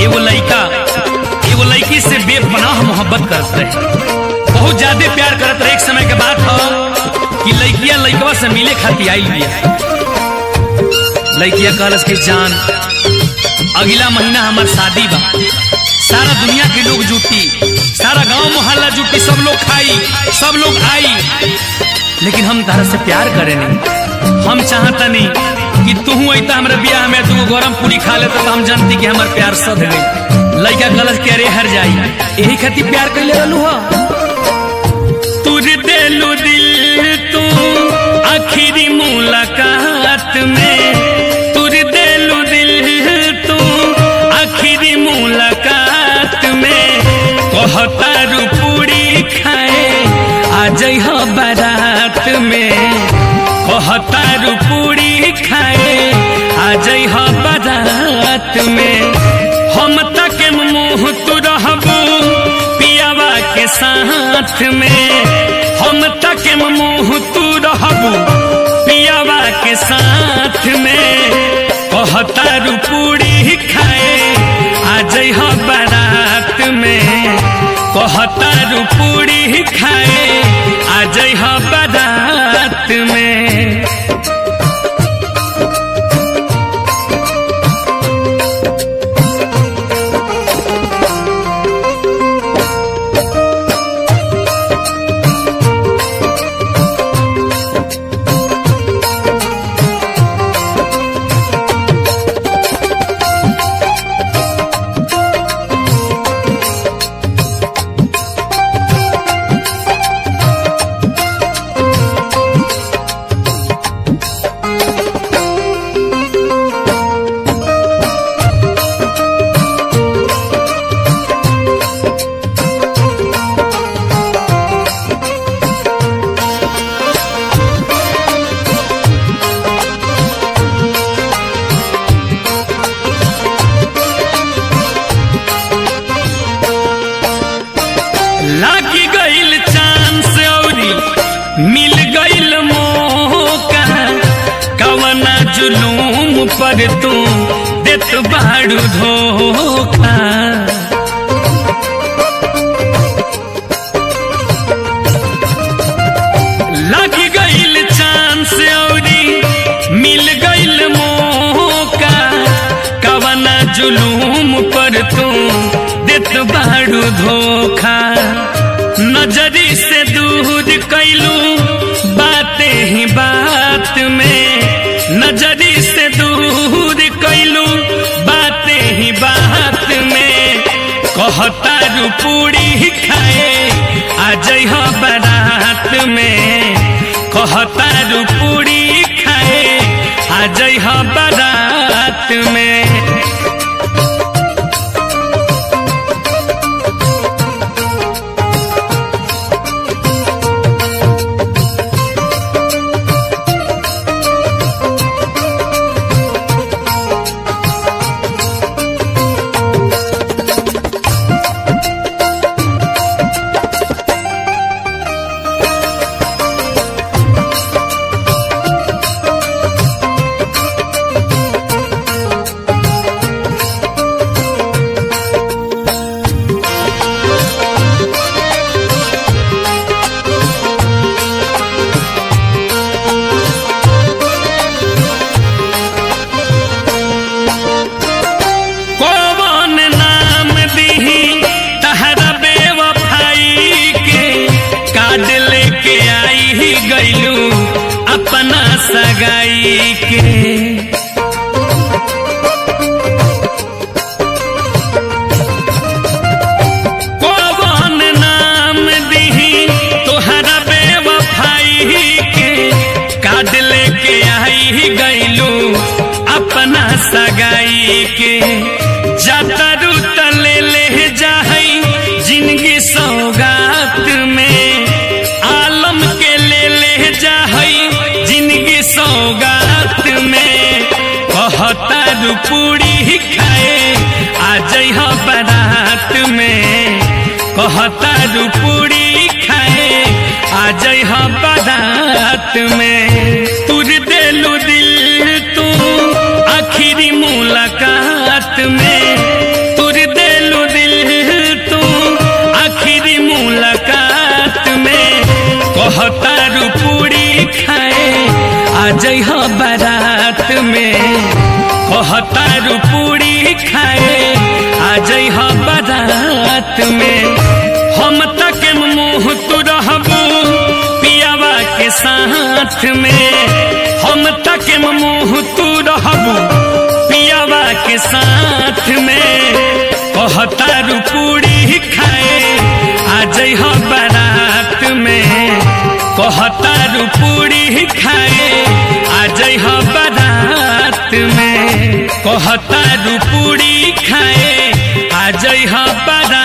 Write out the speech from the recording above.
एगो लड़का एगो लड़की से बेपनाह मोहब्बत करत रहे बहुत ज्यादा प्यार करत रहे एक समय के बात हो कि लड़किया लड़कवा से मिले खातिर आई बिया लड़किया कहलस कि जान अगला महीना हमार शादी बा सारा दुनिया के लोग जुटी सारा गांव मोहल्ला जुटी सब लोग खाई सब लोग आई लेकिन हम तारा से प्यार करे नहीं हम चाहता नहीं कि तू अता हमारे ब्याह में तू गरम पूरी खा ले तो हम जानती कि हमार प्यार सद गई लड़का गलत के अरे हर जाई यही खातिर प्यार कैले रहलू हो तुर देलू दिल तू आखिरी मुलाकात में तुर देलू दिल तू आखिरी मुलाकात में कहतारू पूरी खाए आ जइह बारात में कहतारू पूरी खाए आ जइह बारात में हम तक मुंह तू रहबू पियावा के साथ में हम तक मुंह तू रहबू पियावा के साथ में कहतारू पूरी खाए आ जइह बारात में कहतारू पूरी खाए आ जइह बारात में लागी गईल चांस औरी मिल गईल मौका कवना जुलूम पर तू देत बाड़ू धोखा लागी गईल चांस औरी मिल गईल मौका कवना जुलूम पर तू देत बाड़ू धोखा नजरी से दूर कैलू बातें ही बात में नजरी से दूर कैलू बातें ही बात में कहतारू पूरी खाए आ जइह बारात में कहतारू पूरी खाए आ जइह बारात में कौन नाम दीही तहरा बेवफाई के कार्ड लेके आई ही गईलू अपना सगाई के कौन नाम दीही तोहरा बेवफाई के कार्ड लेके आई ही गईलू अपना सगाई के जातरू तले ले जाहई जिंदगी सौगात में आलम के ले ले जाहई जिंदगी सौगात में कहतारू पूरी खाए आ जइह बारात में कहतारू पूरी खाए आ जइह बारात में तुर देलू दिल तू आखिरी मुलाकात में तुर जइह बारात में कहतारू पूरी खाए आ जइह बारात में हम तक मुंह तू रहबू पियावा के साथ में हम तक मुंह तू रहबू पियावा के साथ में कहतारू पूरी खाए आ जइह बारात में कहतारू पूरी खाए आ जइह बारात में कहतारू पूरी खाए आ जइह बारात